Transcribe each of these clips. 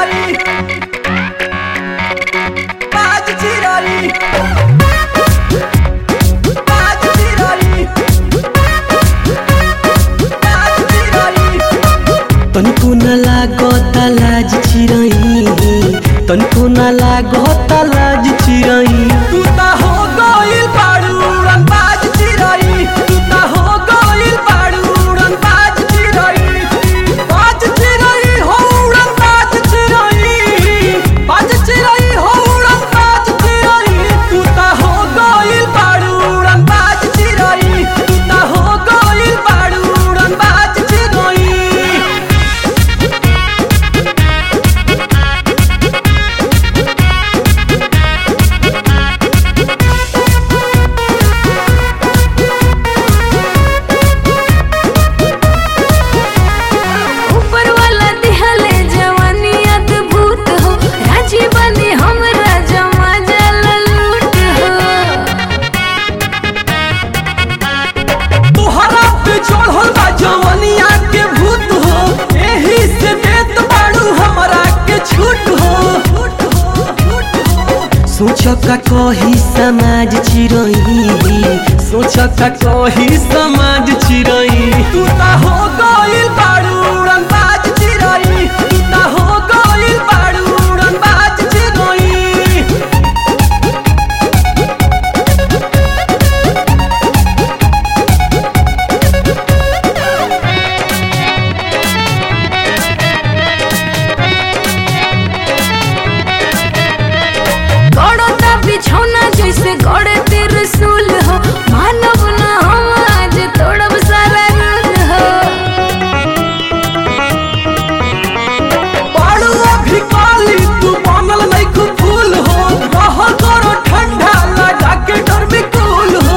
चिराई बाज चिराई बाज चिराई बाज चिराई तनिको न लागत लाज चिरई तनिको न लागत लाज चिरई तू ता हो गइल बाड़ू उड़न बाज चिराई तू ता हो गइल बाड़ू उड़न बाज चिराई बाज चिराई हो उड़न बाज चिराई बाज चिराई हो उड़न बाज चिराई तू ता हो गइल बाड़ू उड़न बाज चिराई तू ता हो गइल बाड़ू उड़न बाज चिराई ऊपर वाला दिहले जवानी अद्भुत हो राजी बनी हमरा जमा जल लूट हो तोहरा पे चढ़ल बा जवनिया के भूत हो एही से देत बाड़ू हमरा के छूट हो सोच का कही समाज चिरई सोच का कही समाज चिरई तू ता हो गइल बाड़ू उड़न बाज चिराई तू ता हो गइल बाड़ू उड़न बाज चिराई गड़ता बिछौना जैसे गड़े त्रिशूल हो मानव न हम आज तोड़ब सारा रूल हो बाड़ू अभी काली तू बनल नहीं खूब फूल हो रह करो ठंडा लगा के डर में कूल हो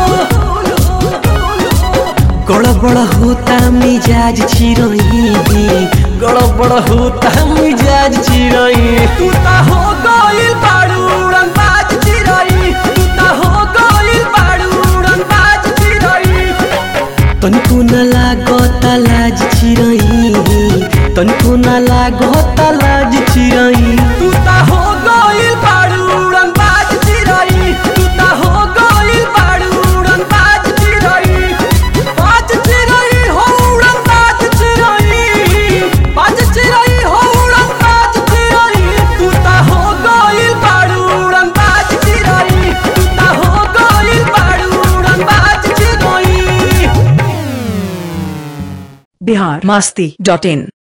गड़बड़ होता मिजाज चिरई गड़बड़ होता मिजाज चिरई तू ता हो गइल बाड़ू उड़न बाज चिराई तू ता हो गइल बाड़ू उड़न बाज चिराई तनिको न लागत लाज चिरई तनिको न लागत लाज चिरई तू ता हो गइल बाड़ू उड़न बाज चिराई तू ता हो गइल बाड़ू उड़न बाज चिराई बाज चिराई हो उड़न बाज चिराई बाज चिराई हो उड़न बाज चिराई तू ता हो गइल बाड़ू उड़न बाज चिराई तू ता हो गइल बाड़ू उड़न बाज चिराई बिहार मास्ती डॉट इन